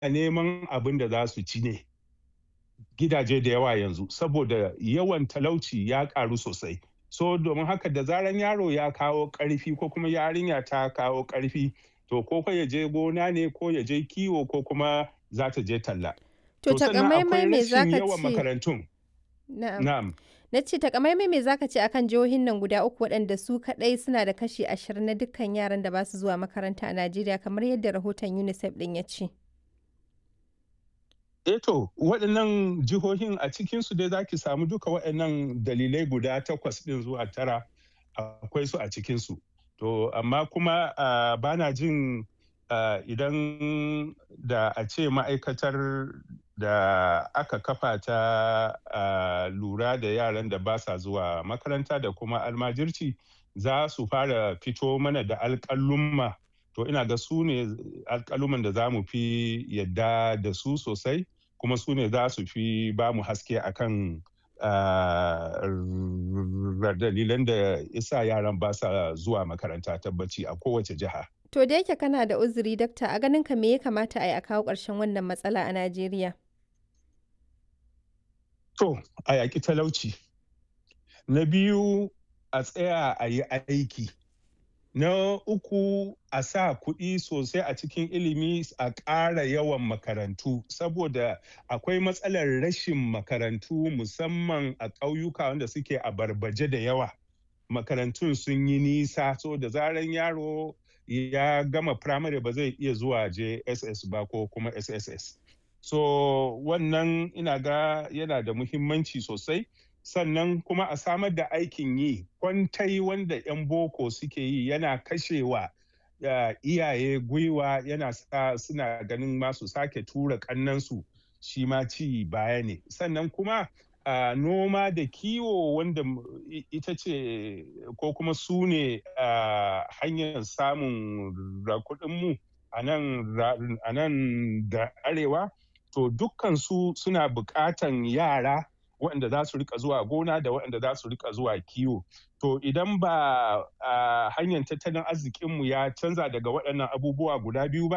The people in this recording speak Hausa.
neman abin da za su ci ne gidaje da yawa yanzu saboda yawan talauci ya karu sosai so domin haka da zaran yaro ya kawo karfi ko kuma yarinya ta kawo karfi to ko ya je gona ne ko ya je kiwo ko kuma za ta je talla To takamaimai me za ka yawan ce? makarantun Na'am. na'am Na ce takamaimai me za ka ce akan jihohin nan guda uku waɗanda su kaɗai suna da kashi ashirin na dukkan yaran da ba su zuwa makaranta a Najeriya kamar yadda rahoton UNICEF ɗin ya ce. Eh to waɗannan jihohin a cikinsu dai za ki samu duka waɗannan dalilai guda takwas ɗin zuwa tara akwai su a cikinsu. To amma kuma uh, ba na jin uh, idan da a ce ma'aikatar da aka kafa ta uh, lura da yaran da ba sa zuwa makaranta da kuma almajirci za su fara fito mana da alƙalumma to ina ga su ne alƙaluman da za mu fi yadda da su sosai kuma su ne za su fi ba mu haske akan uh, dalilan da isa yaran ba sa zuwa makaranta tabbaci a kowace jiha. To da yake kana da uzuri dakta a ganin ka me ya kamata a yi a kawo ƙarshen wannan matsala a Najeriya? To a yaƙi talauci. Na biyu a tsaya a yi aiki. Na uku a sa kuɗi sosai a cikin ilimi a ƙara yawan makarantu saboda akwai matsalar rashin makarantu musamman a ƙauyuka wanda suke a barbaje da yawa. Makarantun sun yi nisa so da zaran yaro ya gama firamare ba zai iya zuwa JSS ba ko kuma SSS. So wannan ina ga yana da muhimmanci sosai. sannan kuma a samar da aikin yi kwantai wanda 'yan boko suke yi yana kashewa uh, iyaye gwiwa yana sa suna ganin masu sake tura kannansu shi ma ci baya ne sannan kuma uh, noma da kiwo wanda ita ce ko kuma su ne uh, hanyar samun kuɗinmu a nan da arewa to dukkan su suna buƙatan yara waɗanda za su rika zuwa gona da waɗanda za su rika zuwa kiwo. To idan ba hanyar tattalin arzikinmu ya canza daga waɗannan abubuwa guda biyu ba